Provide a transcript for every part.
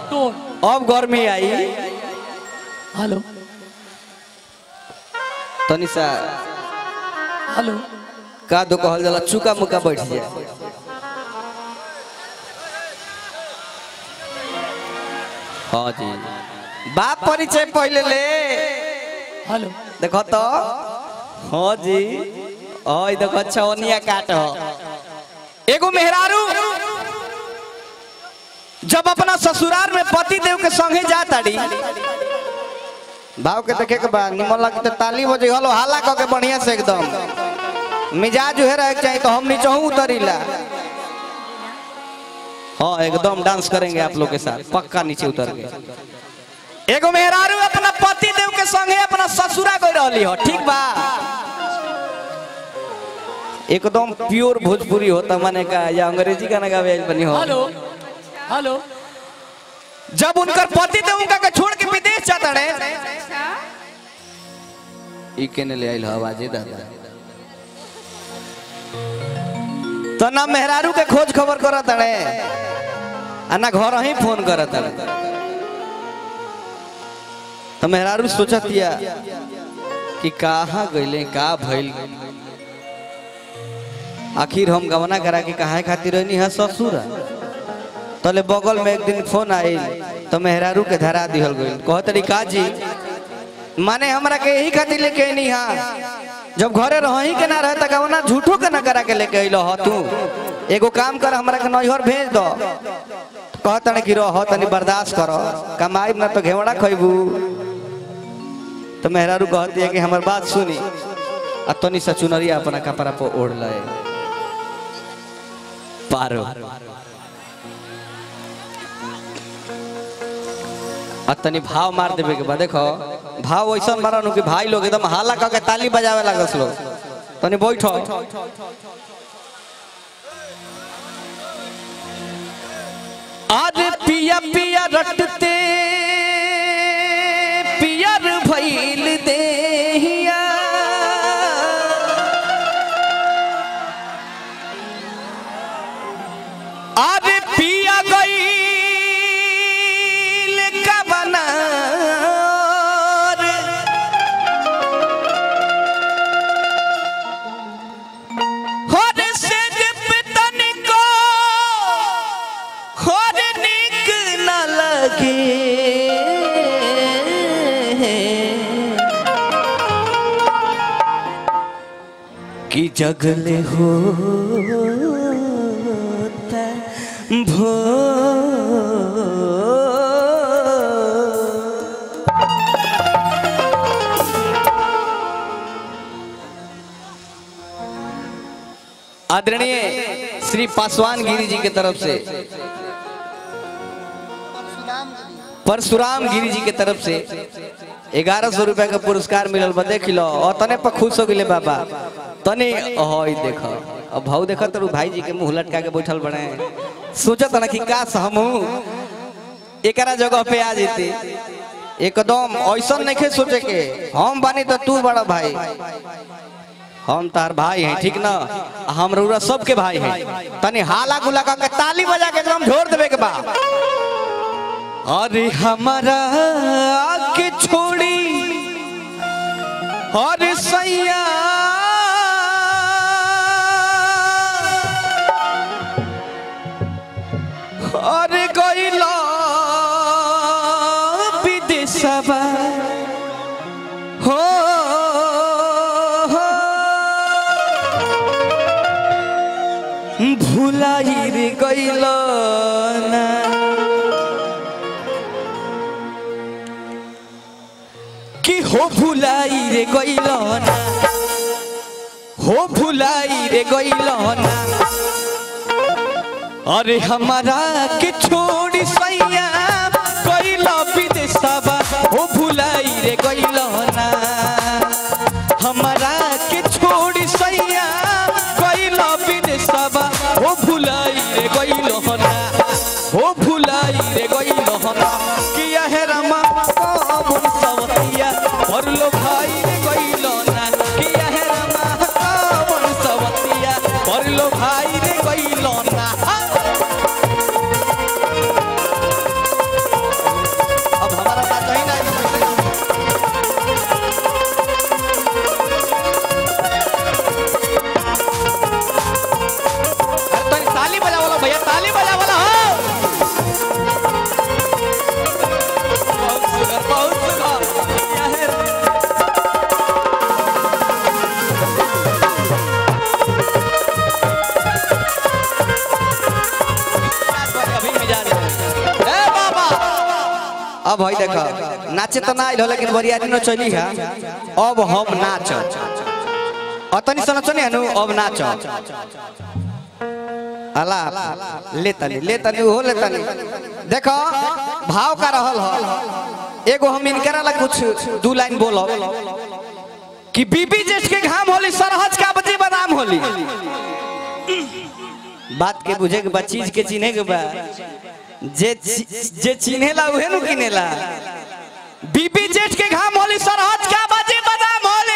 टोन अब गर्मी आई हेलो तनी सा हेलो का दो कहल जाला चुका मुका बैठ जाए हाँ जी बाप परिचय पहले ले हेलो देखो तो हाँ जी ओए देखो छौनिया काट हो एगो मेहरारू जब अपना ससुराल में पति देव के संगे जाताड़ी भाव के देखे के बा निमन लगे तो ताली बजे हलो हाला क के बढ़िया से एकदम मिजाज उहे रहे के चाहिए तो हम नीचे उतरीला हाँ एकदम डांस करेंगे आप लोग के साथ पक्का नीचे उतर के एगो मेहरारू अपना पति देव के संगे अपना ससुरा गई रहली हो ठीक बा एकदम प्योर भोजपुरी होता माने का या अंग्रेजी गाना गावे आइल बनी हो हेलो हेलो जब उनकर पति देव उनका के छोड़ के विदेश जाता रहे ई केने ले आइल आवाजे दादा तो ना मेहरारू के खोज खबर करत रहे आ ना घर ही फोन करत रहे तो मेहरारू सोचतिया कि कहाँ गइले का भइल आखिर हम गवना करा के कहाँ खातिर रहनी है ससुर तले बगल में एक दिन फोन आइल तो मेहरारू के धरा दिहल गइल कहत रही का जी माने हमरा के यही खातिर लेके आनी हा जब घरे रही के ना रहे त गवना झूठो के ना करा के लेके अइलो ह तू एगो काम कर हमरा के नैहर भेज दो कहत ने कि रह तनी बर्दाश्त कर कमाई ना तो घेवड़ा खइबू तो मेहरारू कहती है कि हमर बात सुनी आ तनी सा चुनरिया अपना कपड़ा पर ओढ़ ले पारो आ तनी भाव मार देवे के बाद देखो भाव ऐसा मारनु कि भाई लोग एकदम हाला क के ताली बजावे लागस लोग तनी बैठो अरे पिया पिया रटते पियर भइल देहिया अरे पिया गईल कबना रे। होर से जब तनिको होर निक न लगे कि जगले होता भो आदरणीय श्री पासवान गिरी जी के तरफ से परशुराम गिरी जी के तरफ से ग्यारह सौ रुपया का पुरस्कार मिलल बा देख लो और तने पर खुश हो गए बाबा तने हई देख अब भाव देख तो भाई जी के मुंह लटका के बैठल बने सोचत ना कि काश हम एकरा जगह पे आ जेते एकदम ऐसा नहीं सोचे के हम बानी तो तू बड़ा भाई हम तार भाई हैं ठीक ना हम रउरा सबके भाई हैं तनी हाला गुला का के ताली बजा के एकदम झोर देवे के बा अरे हमारा के छोड़ी अरे सैया अरे गइला विदेशवा हो भुलाई रे गइल ना कि हो भुलाई रे गइल ना हो भुलाई रे गइल ना अरे हमारा के छोड़ी सैया गइल विदेशवा हो भुलाई रे गइल ना हमारा के छोड़ी सैया गइल विदेशवा हो भुलाई रे गइल ना हो भुलाई रे गइल ना किया है रमा कौन सवतिया और लो भाई रे गइल ना किया है रमा कौन सवतिया और लो भाई रे गइल ना अब है देखो नाचे तो ना आइल हो लेकिन बरियारी न चली है अब हम नाच अतनी सन चली है नु अब नाच अला ले तनी ले तनी हो ले तनी देखो भाव का रहल हो एगो हम इनकरा ला कुछ दू लाइन बोलो कि बीबी जेठ के घाम होली सरहज का बजे बादाम होली बात के बुझे के बा चीज के चिन्हे के बा जे ची- जे चिन्हेला उहे नु किनेला बीबी जेठ के घाम होली सरहज का बजे बादाम होली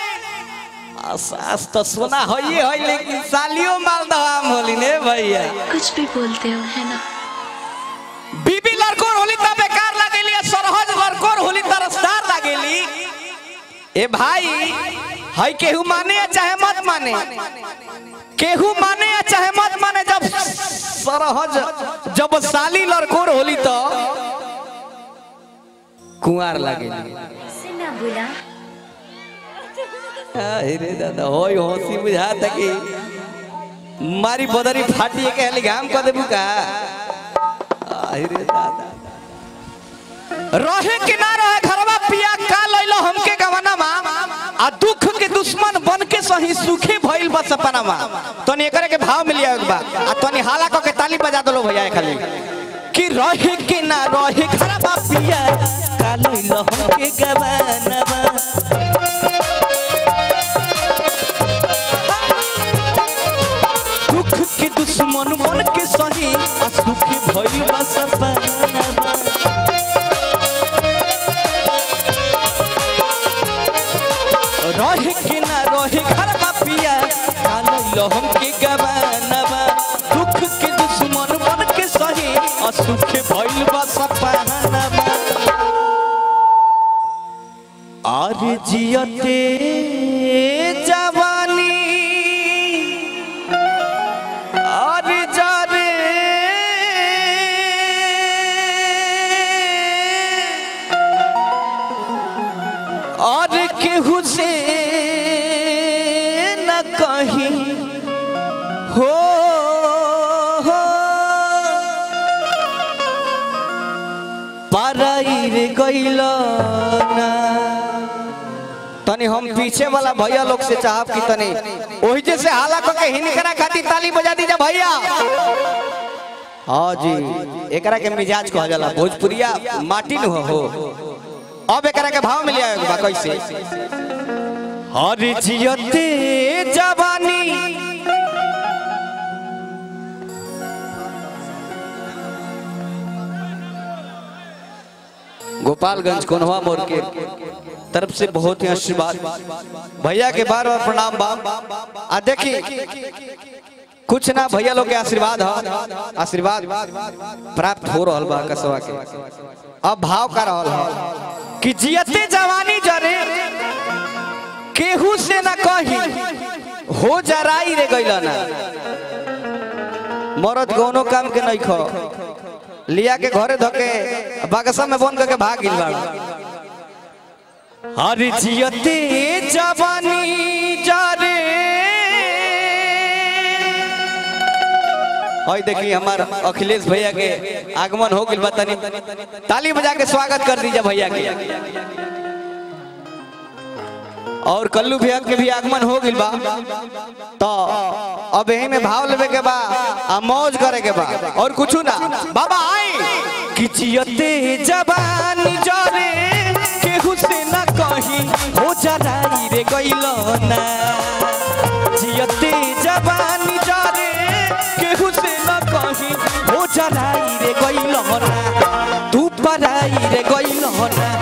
सास तो सोना होइए होई लेकिन सालियो मालदह आम होली ने भैया कुछ भी बोलते हो है ना बीबी लड़कोर होली त बेकार लागेली आ सरहज लड़कोर होली त रसदार लागेली ए भाई हई केहू माने या चाहे मत माने केहू माने या चाहे मत माने जब सरहज जब साली लड़कोर होली तो कुंवार लागेली से ना बुला अरे दादा होय हंसी बुझाता कि मारी बदरी फाटी के हली घाम क देबू का अरे दादा रहे कि ना रहे घरवा पिया का लइलो हमके गवाना मा आ दुख के दुश्मन बन के सही सुखी भइल बा सपना मा तनी एकरे के भाव मिलिया एक बा आ तनी हाला क के ताली बजा दलो भैया ए खाली कि रहे कि ना रहे घरवा पिया का लइलो हमके गवाना मा दुख के दुश्मन मन के सही आ सुखी भइल बा सपना रहे के ना रहे घर पिया कालो हम के गवानवा दुख के दुश्मन मन के सही आ सुख भइल बा सपना और जियते जवानी और जारे और केहू से न कहीं हो हो पाराई रे गइल ना तनी हम पीछे वाला भैया लोग से चाहब कि तनी ओही जे से हाला क के हिनकरा खातिर ताली बजा दीजा भैया हाँ जी एकरा के मिजाज कहा जाला भोजपुरिया माटी नु हो अब एकरा के भाव मिलिया बा कैसे हर जियते जवानी गोपालगंज कोनवा मोड़ के तरफ से बहुत ही आशीर्वाद भैया के बार बार प्रणाम बा आ देखी कुछ ना भैया लोग के आशीर्वाद ह आशीर्वाद प्राप्त हो रहल बा कसवा के अब भाव का रहल है कि जियते जवानी जरे केहू से ना कही हो जराई रे गइल ना मरद कोनो काम के नहीं खो लिया के घरे धके बागसा में बंद करके भाग गिल बाड़ हर जियते जवानी जारे और देखिए हमार अखिलेश भैया के आगमन हो गइल बा तनी ताली बजा के स्वागत कर दीजिए भैया के और कल्लू भैया के भी आगमन हो गइल बा तो अब यही में भाव लेवे के बा आ मौज करे के बा और कुछ ना बाबा आई कि जियते जवानी जरे केहू से ना कही हो जराई रे गइल ना जियते जवानी जरे केहू से ना कही हो जराई रे गइल ना तू पराई रे गइल ना